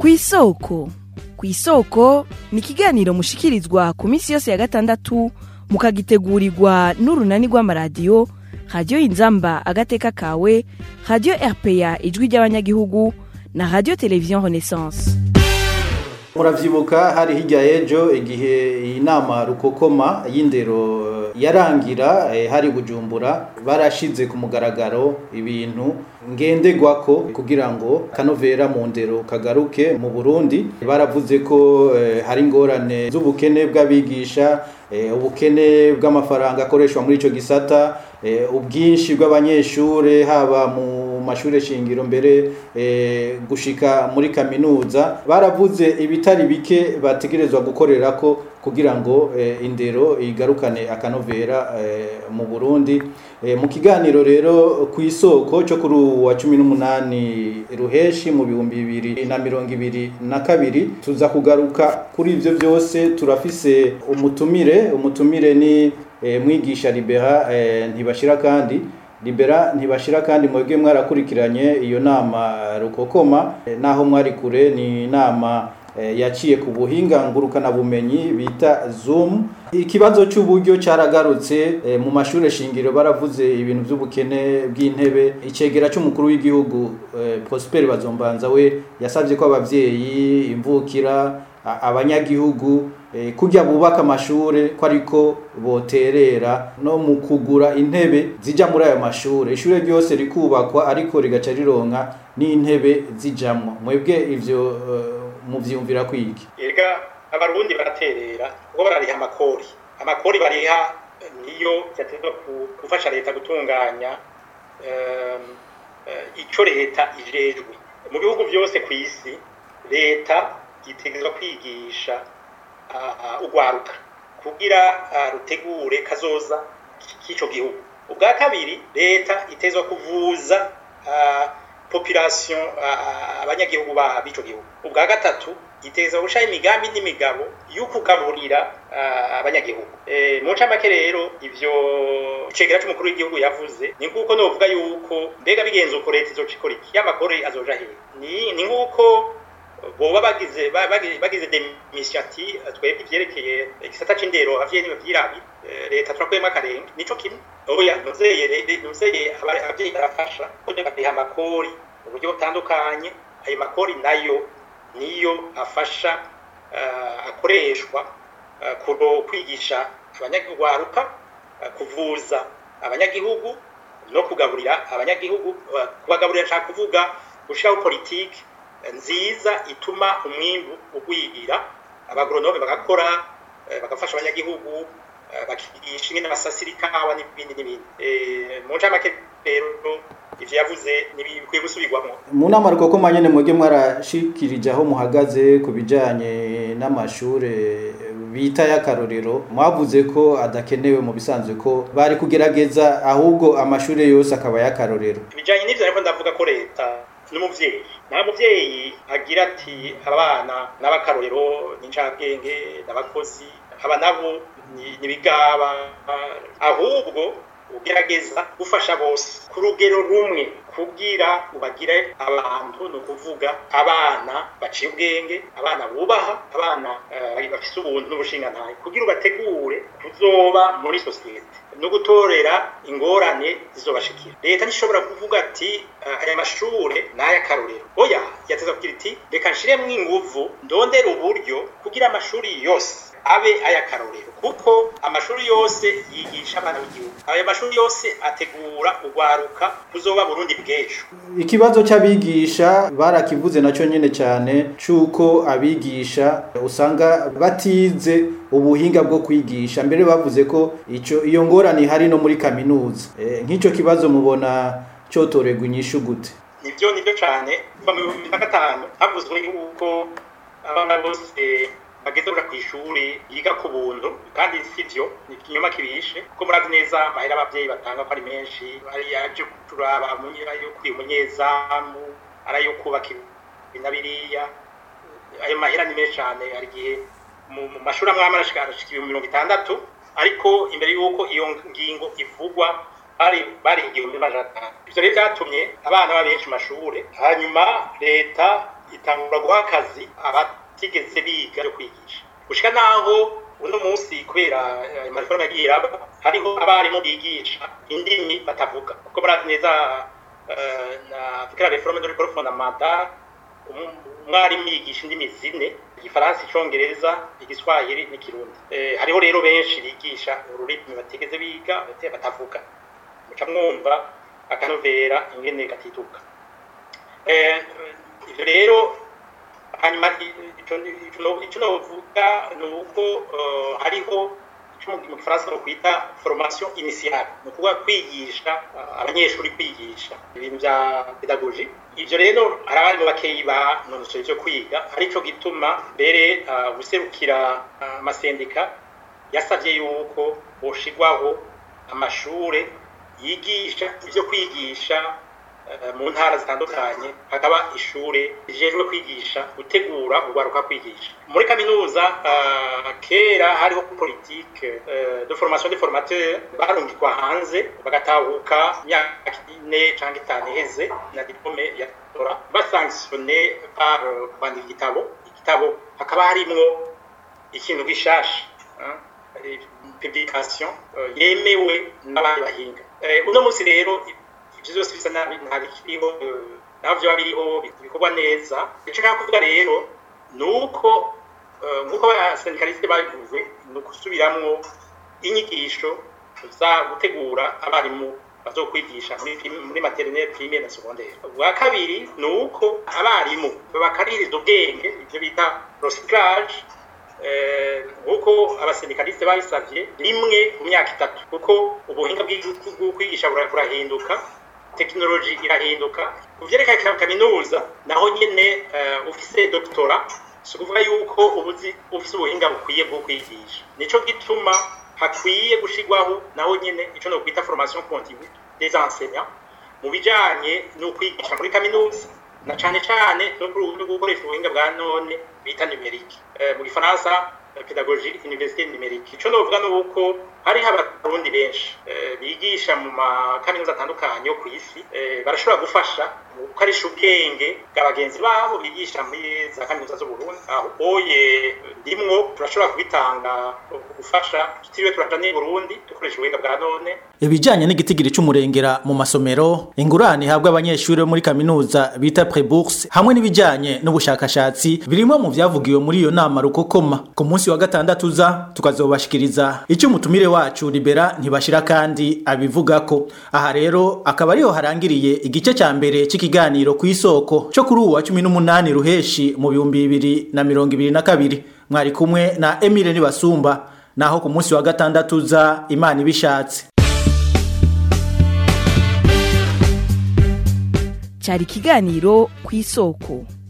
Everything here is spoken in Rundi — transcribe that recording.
ku isoko ku isoko ni ikiganiro mushikirizwa ku minsi yose ya gatandatu mukagitegurirwa n'urunani rw'amaradiyo radiyo inzamba agateka kawe radiyo rpa ijwi ry'abanyagihugu na radiyo televiziyo renaissance muravyibuka hari hirya y'ejo igihe iyi nama rukokoma y'indero yarangira eh, hari bujumbura barashize ku mugaragaro ibintu ngenderwako kugira ngo kanovera mu ndero kagaruke mu Burundi baravuze ko eh, hari ingorane z'ubukene bw'abigisha eh, ubukene bw'amafaranga akoreshwa muri ico gisata eh, ubwinshi bw'abanyeshure haba mu mashure shingiro mbere eh, gushika muri kaminuza baravuze ibitari bike bategerezwa gukorera ko kugira ngo eh, indero igarukane akanovera eh, mu Burundi eh, mu kiganiro rero ku isoko cyo kuri uwa 18 ruheshi mu bihumbi bibiri na mirongo ibiri na kabiri tuza kugaruka kuri ivyo byose turafise umutumire umutumire ni eh, mwigisha Libera eh, ntibashira kandi Libera ntibashira kandi mwebwe mwarakurikiranye iyo nama rukokoma eh, naho mwari kure ni nama eh, yaciye ku buhinga ngurukana bumenyi bita Zoom ikibazo cy'uburyo cyaragarutse eh, mu mashure shingiro baravuze ibintu by'ubukene bw'intebe icegera cy'umukuru w'igihugu eh, Prosper Bazombanza we yasabye ko abavyeyi imvukira a- abanyagihugu eh, kujya bubaka amashure ko ariko boterera no mu kugura intebe zija muri ayo mashure ishure ryose rikubakwa ariko rigaca rironka n'intebe zijamwo mwebwe ivyo eh, muvyumvira kwiki erega abarundi baraterera kuko barariha amakori amakori bariha eh, niyo yatezwa ku- gufasha leta gutunganya em, eh, ico leta ijejwe mu bihugu byose ku isi leta itegerezwa kwigisha ah, ah, urwaruka kugira ah, rutegure kazoza k'ico gihugu ubwa kabiri leta itezwa kuvuza ah, population ah, abanyagihugu ba b'ico gihugu ubwa gatatu iteza gushaho imigambi n'imigabo yo kugaburira ah, abanyagihugu Eh, mu ncamake rero ivyo icegera c'umukuru w'igihugu yavuze ni nguko novuga yuko mbega bigenze uko leta izoca ikora iki y'amakori azoja hehe ni ni nguko boba bagize ba- bagize bagize demisiyati twebwe ivyerekeye igisata c'indero abavyeyi ntibavyirabi Eh, leta turakuyemo akarenge nico kimwe oya nuzeye re- nuzeye aba- abavyeyi barafasha kuko bariha amakori mu buryo butandukanye ayo makori nayo niyo afasha eh, akoreshwa eh, kuno kwigisha abanyagihugu eh, kuvuza abanyagihugu no kugaburira abanyagihugu eh, kubagaburira nshaka kuvuga gushiraho politiki nziza ituma umwimbu ugwirira abagoronome bagakora eh, bagafasha abanyagihugu eh, bakigisha ingene basasira ikawa n'ibindi n'ibindi Eh, mu ncamake rero ivyo yavuze ntibikwiye gusubirwamwo mu nama rukokoma nyene mwebwe mwarashikirije aho muhagaze ku bijanye n'amashure bita y'akarorero mwavuze ko adakenewe mu bisanzwe ko bari kugerageza ahubwo amashure yose akaba y'akarorero ibijanye n'ivyo ariko ndavuga ko leta n'umuvyeyi nta muvyeyi agira ati abana n'abakarorero n'incabwenge n'abakozi aba nabo ni- n'ibigaba ahubwo ugerageza gufasha bose ku rugero rumwe kugira ubagire abantu ni ukuvuga abana baciye ubwenge abana bubaha abana eh, bafise ubuntu n'ubushingantahe kugira ubategure kuzoba muri sosiyete no gutorera ingorane zizobashikira leta ntishobora kuvuga ati eh, aya mashure ni ay'akarorero oya yateza kugira iti reka nshiremwo inguvu ndondera uburyo kugira amashuri yose abe ay'akarorero kuko amashuri yose yigisha abana b'igihugu ayo mashuri yose ategura urwaruka kuzoba burundi bw'ejo ikibazo cy'abigisha barakivuze nacyo nyine cyane cy'uko abigisha usanga batize ubuhinga bwo kwigisha mbere bavuze ko icyo iyo ngorane ihari no muri kaminuza Eh, nk'icyo kibazo mubona cyotorerwa inyishu gute nibyo nibyo cyane kuva mu bihumbi na gatanu havuzwe yuko abana bose bageze ku ishuri yiga ku buntu kandi si byo ni ikinyoma kibishe kuko murazi neza amahera ababyeyi batanga ko ari menshi ari ayo turaba ayo kuri umunyezamu ari ayo kubaka ibi na biriya ayo mahera ni menshi cyane hari igihe mu mu mashuri amwe amwe arashika arashika ibihumbi mirongo itandatu ariko imbere y'uko iyo ngingo ivugwa bari bari igihumbi n'amajana atanu ivyo rero vyatumye abana baba benshi mu mashure hanyuma leta itangura guha akazi abatigeze biga byo kwigisha gushika naho uno munsi kubera amariforme yagiye iraba hariho abarimu bigisha indimi batavuga kuko murazi neza na fikira reforme de l'école fondamentale umwarimu yigisha indimi zine igifaransa icongereza igiswahili n'ikirundi hariho rero benshi bigisha ururimi batigeze biga batavuga muca mwumva akanovera ingene gatituka ivyo rero hanyuma ico novuga ni uko hariho mu gifaransa no kwita formation initiale ni ukuvuga kwigisha abanyeshuri kwigisha ibintu vya pedagogie ivyo rero hari abarimu bakeyi banonosoye ivyo kwiga arico gituma mbere guserukira amasendika yasavye yuko boshigwaho amashure yigisha ivyo kwigisha mu ntara zitandukanye hakaba ishure rijejwe kwigisha gutegura urwaruka kwigisha muri kaminuza kera hariho politike de formation de formateur barungikwa hanze bagatahuka imyaka ine cyangwa itanu iheze na diplome ya tora basanctionne par kwandika igitabo igitabo hakaba harimwo ikintu gishasha publication yemewe n'abandi bahinga uno munsi rero ibyo byose bisa nabi ntabikiriho naho byoba biriho bikorwa neza icyo nshaka kuvuga rero ni uko nk'uko abasendikaliste babivuze ni ukusubiramwo inyigisho za gutegura abarimu bazokwigisha muri materinere primaire na secondaire ubwa kabiri ni uko abarimu bakaririza ubwenge ibyo bita recyclage nk'uko abasendikaliste babisabye rimwe mu myaka itatu kuko ubuhinga bwo kwigisha burahinduka tekinoloji irahinduka ku vyerekana kaminuza naho nyene ufise doktora si ukuvuga yuko ubuzi ufise ubuhinga bukwiye bwo kwigisha nico gituma hakwiye gushigwaho naho nyene ico no kwita formation continue des enseignants mu bijanye no kwigisha muri kaminuza na cane cane no gukoresha ubuhinga bwa none bita numerique mu gifaransa pedagogie université numérique ico novuga nuko hariho abarundi benshi bigisha mu makaminuza atandukanye yo ku isi barashobora gufasha mu gukoresha ubwenge bwa bagenzi babo bigisha muri za kaminuza z'uburundi aho oye ndimwo turashobora kubitanga gufasha tutiriwe turaja n'i burundi dukoresha ubuhinga bwa none ibijanye n'igitigiri c'umurengera mu masomero ingurane ihabwa abanyeshuri bo muri kaminuza bita prebourse hamwe n'ibijanye n'ubushakashatsi birimwo mu vyavugiwe muri iyo nama rukokoma ku munsi wa gatandatu uza tukazobashikiriza ico umutumire wacu libera ntibashira kandi abivugako aha rero akaba ariho harangiriye igice ca mbere c'ikiganiro kw'isoko co kuri uwu wa cumi n'umunani ruheshi mu bihumbi bibiri na mirongo ibiri na kabiri mwari kumwe na emile nibasumba naho ku munsi wa gatandatu uza imana ibishatse cyari ikiganiro ku isoko